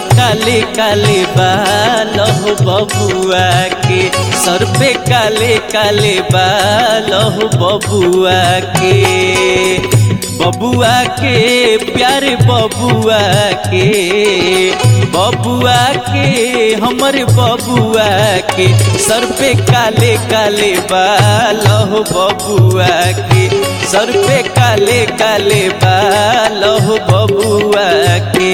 काले काले बाल हो बबुआ के सर पे काले काले बाल हो बबुआ के बबुआ के प्यारे बबुआ के बबुआ के हमर बबुआ के सर पे काले काले बाल हो बबुआ के सर पे काले काले बाल हो बबुआ के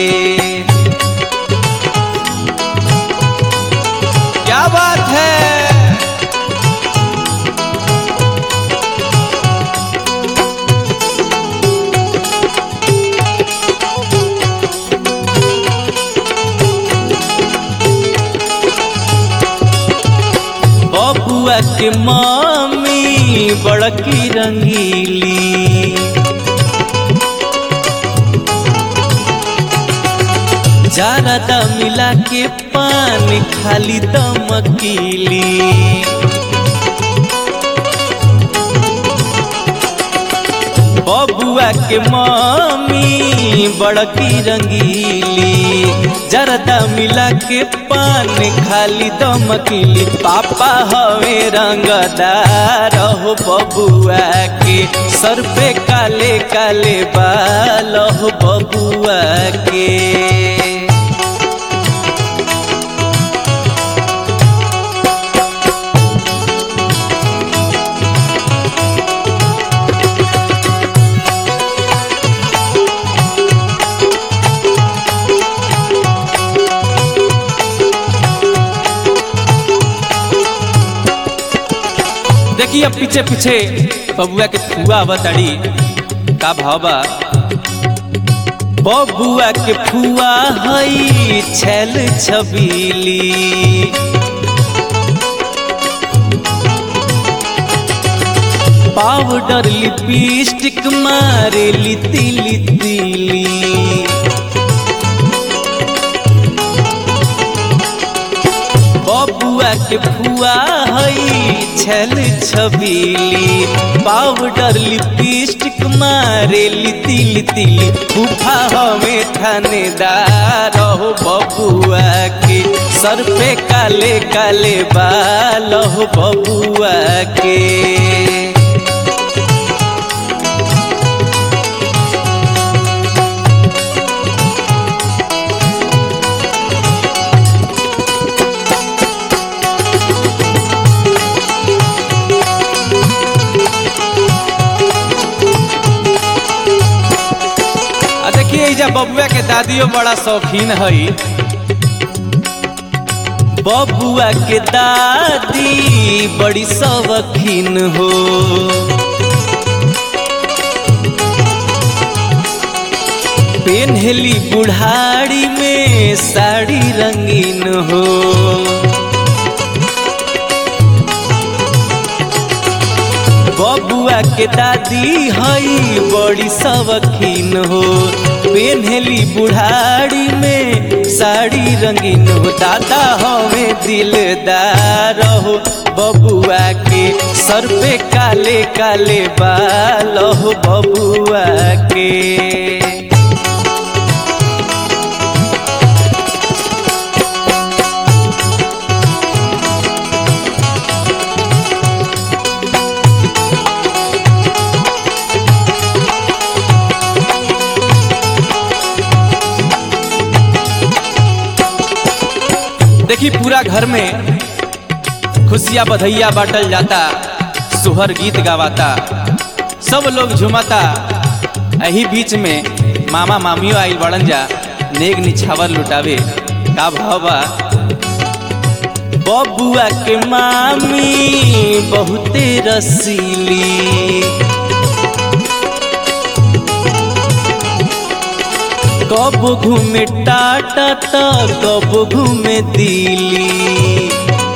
क्या बात है बबुआ के मामी बड़की रंगीली जारदा मिला के पान खाली दमकीली बबुआ के मामी बड़की रंगीली जरदा मिला के पान खाली दमकीली पापा हवे रंगदार हो बबुआ के सर पे काले काले बाल हो बबुआ के देखिए अब पीछे पीछे बबुआ के फुआ बताड़ी का भावा बबुआ के फुआ हई छैल छबीली पाउडर लिपस्टिक मारे लिती लितीली बबुआ के फुआ हई छल छबीली पाउडर लिपस्टिक मारे लिती लितीली फूफा हमें थानेदार हो बबुआ के सर पे काले काले बाल हो बबुआ के आ देखिए एजा बबुआ के दादियो बड़ा शौकीन हई बबुआ के दादी बड़ी शौकीन हो पेन्हली बुढ़ाड़ी में साड़ी रंगीन हो बबुआ के दादी हई बड़ी शौकीन हो पेन्हली बुढ़ाड़ी में साड़ी रंगीन हो दादा हमें दिलदार हो बबुआ के सर पे काले काले बाल हो बबुआ के देखी पूरा घर में खुशियाँ बधैया बाटल जाता सुहर गीत गावाता सब लोग झुमाता यही बीच में मामा मामियों आइल बड़न जा नेग निछावर लुटावे का भावा बबुआ के मामी बहुते रसीली कब घूमे टाटा त कब घूमे दिल्ली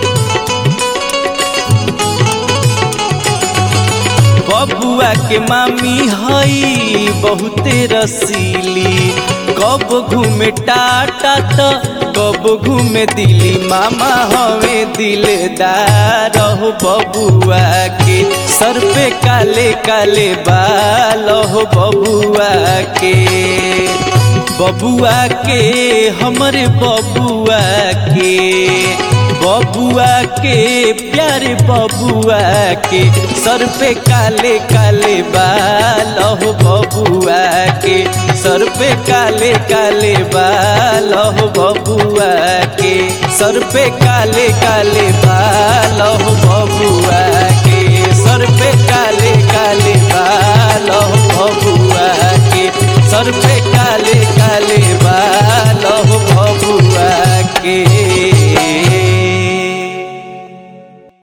बबुआ के मामी हई बहुते रसीली कब घूमे टाटा त कब घूमे दिल्ली मामा हवे दिलदार हो बबुआ के सर पे काले काले बाल हो बबुआ के बबुआ के हमरे बबुआ के बबुआ के प्यारे बबुआ के सर पे काले काले बाल हो बबुआ के सर पे काले काले बाल हो बबुआ के सर पे काले काले बाल हो बबुआ के सर पे काले काले बाल हो बबुआ के सर पे काले काले